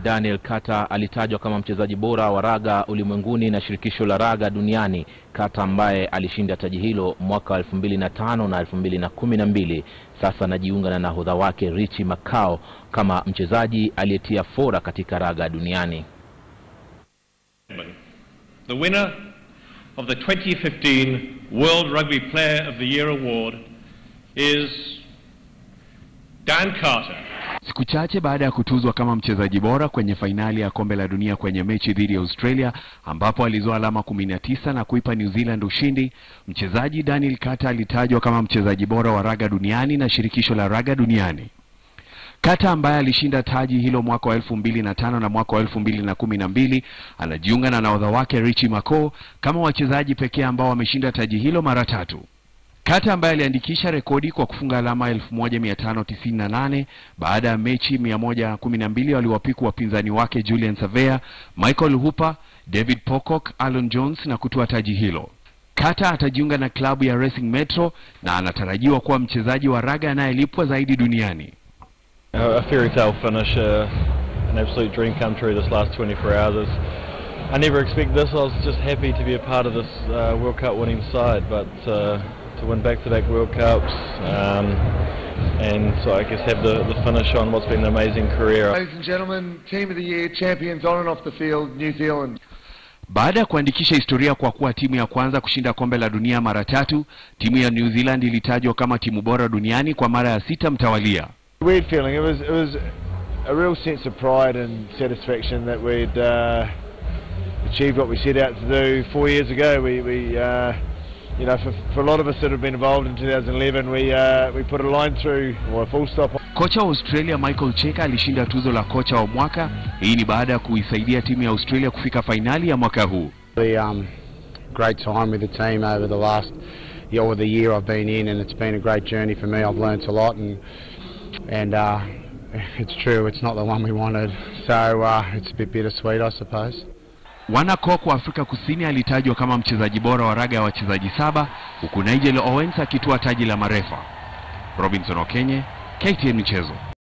Daniel Kata alitajwa kama mchezaji bora wa raga ulimwenguni na shirikisho la raga duniani. Kata ambaye alishinda taji hilo mwaka wa 2005 na 2012, sasa anajiunga na nahodha wake Richie Makao kama mchezaji aliyetia fora katika raga duniani. The winner of the 2015 World Rugby Player of the Year award is Dan Carter. Siku chache baada ya kutuzwa kama mchezaji bora kwenye fainali ya kombe la dunia kwenye mechi dhidi ya Australia ambapo alizoa alama 19 na kuipa New Zealand ushindi, mchezaji Daniel Kata alitajwa kama mchezaji bora wa raga duniani na shirikisho la raga duniani. Kata ambaye alishinda taji hilo mwaka wa elfu mbili na tano na mwaka wa elfu mbili na kumi na mbili anajiunga na nahodha wake Richie Mako kama wachezaji pekee ambao wameshinda taji hilo mara tatu. Kata ambaye aliandikisha rekodi kwa kufunga alama 1598 baada ya mechi 112 waliwapiku wapinzani wake Julian Savea, Michael Hooper, David Pocock, Alon Jones na kutoa taji hilo. Kata atajiunga na klabu ya Racing Metro na anatarajiwa kuwa mchezaji wa raga anayelipwa zaidi duniani. A fairy tale finish, uh, an absolute dream come true this last 24 hours. I never expected this. I was just happy to be a part of this uh, World Cup winning side, but uh, to win back-to-back World Cups um, and so I guess have the, the finish on what's been an amazing career. Ladies and gentlemen, Team of the Year, champions on and off the field, New Zealand. Baada ya kuandikisha historia kwa kuwa timu ya kwanza kushinda kombe la dunia mara tatu, timu ya New Zealand ilitajwa kama timu bora duniani kwa mara ya sita mtawalia. Weird feeling. It was it was a real sense of pride and satisfaction that we'd uh, achieved what we set out to do four years ago. We we uh, you know for, for a lot of us that have been involved in 2011, we uh, we put a line through or a full stop. Kocha wa Australia Michael Cheika alishinda tuzo la kocha wa mwaka. Hii ni baada ya kuisaidia timu ya Australia kufika fainali ya mwaka huu. The um, great time with the team over the last year or the year I've been in, and it's been a great journey for me. I've learnt a lot, and and uh, it's true, it's not the one we wanted, so uh, it's a bit bittersweet, I suppose. Wana Kok wa Afrika Kusini alitajwa kama mchezaji bora wa raga ya wachezaji saba, huku Nigel Owens akitoa taji la marefa. Robinson Okenye, KTN Michezo.